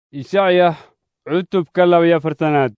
Ishacya cutubka labaiyo afartanaad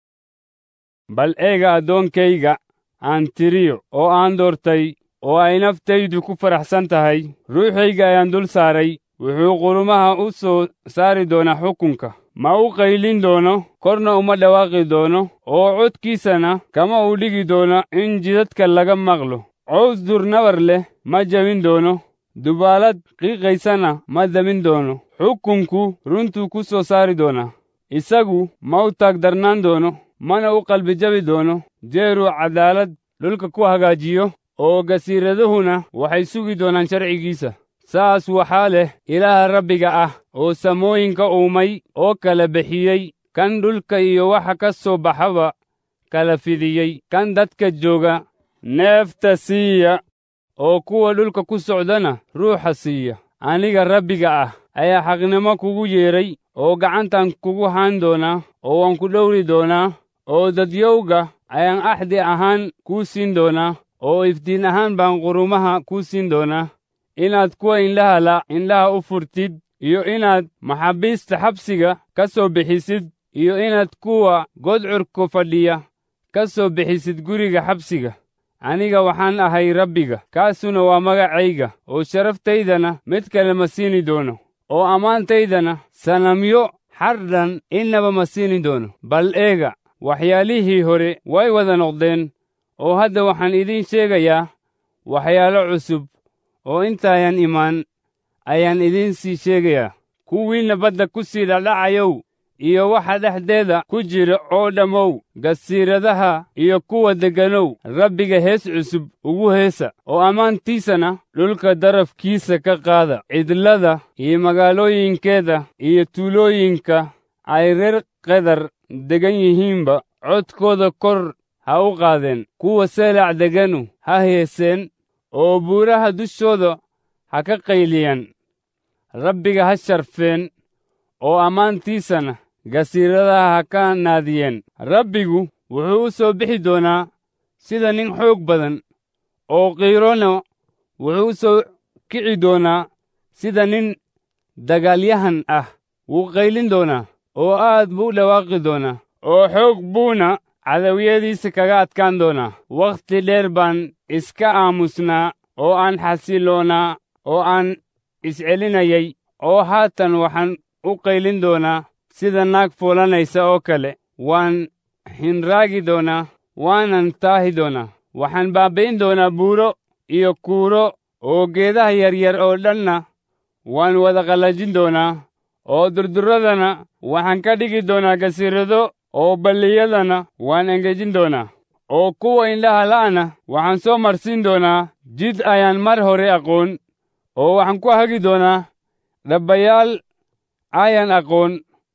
bal eega addoonkayga aan tiriyo oo aan doortay oo ay naftaydu ku faraxsan tahay ruuxayga ayaan dul saaray wuxuu qurumaha u soo saari doonaa xukunka ma u qaylin doono korna uma dhawaaqi doono oo codkiisana kama uu dhigi doono in jidadka laga maqlo cows durnabar leh ma jabin doono dubaalad qiiqaysana ma damin doono xukunku runtuu ku soo saari doonaa isagu ma u taagdarnaan doono mana u qalbi jabi doono jeeruu caddaalad dhulka ku hagaajiyo oo gasiiraduhuna waxay sugi doonaan sharcigiisa saas waxaa leh ilaaha rabbiga ah oo samooyinka uumay oo kala bixiyey kan dhulka iyo waxa ka soo baxaba kala fidiyey kan dadka jooga neefta siiya oo kuwa dhulka ku socdana ruuxa siiya aniga rabbiga ah ayaa xaqnimo kugu yeedhay oo gacantan kugu haan doonaa oo waan ku dhowri doonaa oo dadyowga ayaan axdi ahaan kuu siin doonaa oo iftiin ahaan baan qurumaha kuu siin doonaa inaad kuwa indhaha la indhaha u furtid iyo inaad maxaabiista xabsiga ka soo bixisid iyo inaad kuwa godcurka fadhiya ka soo bixisid guriga xabsiga aniga waxaan ahay rabbiga kaasuna waa magacayga oo sharaftaydana mid kale ma siini doono oo ammaantaydana sanamyo xardhan innaba ma siini doono bal eega waxyaalihii hore way wada noqdeen oo hadda waxaan idiin sheegayaa waxyaalo cusub oo intaayan imaan ayaan idiin sii sheegayaa kuwiinna badda ku sii dhadhacayow iyo waxa dhexdeeda ku jira oo dhammow gasiiradaha iyo kuwa degganow rabbiga hees cusub ugu heesa oo ammaantiisana dhulka darafkiisa ka qaada cidlada iyo magaalooyinkeeda iyo tuulooyinka ay reer qedar degan yihiinba codkooda kor ha u qaadeen kuwa seelac deganu ha heeseen oo buuraha dushooda ha ka qayliyaan rabbiga ha sharfeen oo ammaantiisana gasiiradaha ha ka naadiyeen rabbigu wuxuu u soo bixi doonaa sida nin xoog badan oo qiirona wuxuu u soo kici doonaa sida nin dagaalyahan ah wuu qaylin doonaa oo aad buu u dhawaaqi doonaa oo xoog buuna cadawiyadiisa kaga adkaan doonaa wakhti dheer baan iska aamusnaa oo aan xasiloonaa oo aan iscelinayay oo haatan waxaan u qaylin doonaa sida naag fuulanaysa oo kale waan hinraagi doonaa waanan taahi doonaa waxaan baabbi'in doonaa buuro iyo kuuro oo geedaha yaryar oo dhanna waan wada qallajin doonaa oo durduradana waxaan ka dhigi doonaa gasiirado oo balliyadana waan engejin doonaa oo kuwa indhaha la'ana waxaan soo marsiin doonaa jid ayaan mar hore aqoon oo waxaan ku hagi doonaa dhabbayaal ayaan aqoon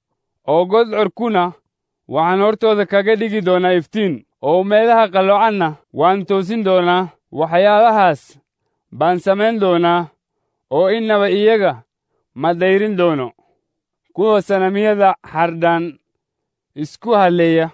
oo godcorkuna waxaan hortooda kaga dhigi doonaa iftiin oo meelaha qalloocanna waan toosin doonaa waxyaalahaas baan samayn doonaa oo innaba iyaga ma dayrin doono kuwa sanamyada xardhan isku halleeya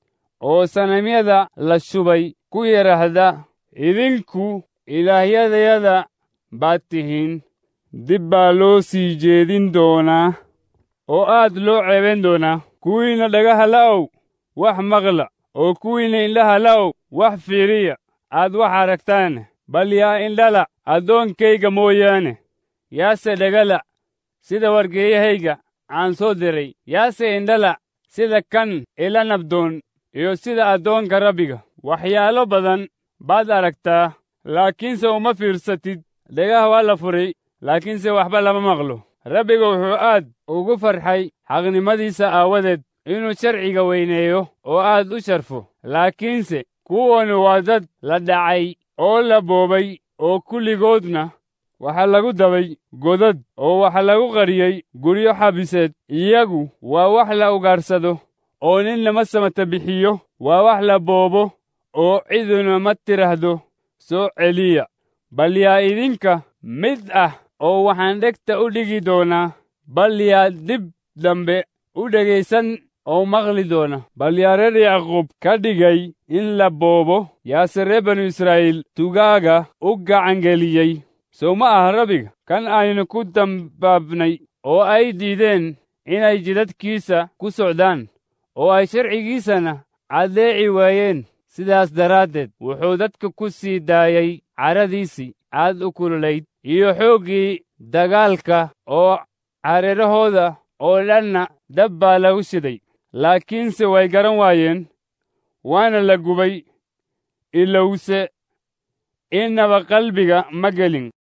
oo sanamyada la shubay ku yidhaahda idinku ilaahyadayada baad tihiin dib baa loo sii jeedin doonaa oo aad loo ceebayn doonaa kuwiinna dhagaha la'ow wax maqla oo kuwiinna indhaha la'ow wax fiiriya aad wax aragtaan bal yaa indhala addoonkayga mooyaane yaase dhagala sida wargeeyahayga aan soo diray yaase indhala sida kan ila nabdoon iyo sida addoonka rabbiga waxyaalo badan baad aragtaa laakiinse uma fiirsatid dhagaha waa la furay laakiinse waxba lama maqlo rabbiga wuxuu aad ugu farxay xaqnimadiisa aawadeed inuu sharciga weyneeyo oo aad u sharfo laakiinse kuwanu waa dad la dhacay oo la boobay oo kulligoodna waxaa lagu dabay godad oo waxaa lagu qariyey guryo xabiseed iyagu waa wax la ugaarsado oo nin lama samata bixiyo waa wax la boobo oo ciduna ma tidhaahdo soo celiya bal yaa idinka mid ah oo waxaan dhegta u dhigi doonaa bal yaa dib dambe u dhegaysan oo maqli doona bal yaa reer yacquub ka dhigay in la boobo yaase reer banu israa'iil tugaaga u gacangeliyey sow ma aha rabbiga kan aynu ku dambaabnay oo ay diideen inay jidadkiisa ku socdaan oo ay sharcigiisana addeeci waayeen sidaas daraaddeed wuxuu dadka ku sii daayey caradiisii aad u kululayd iyo xooggii dagaalka oo careerahooda oo dhanna dab baa lagu shiday laakiinse way garan waayeen waana la gubay ilowse innaba qalbiga ma gelin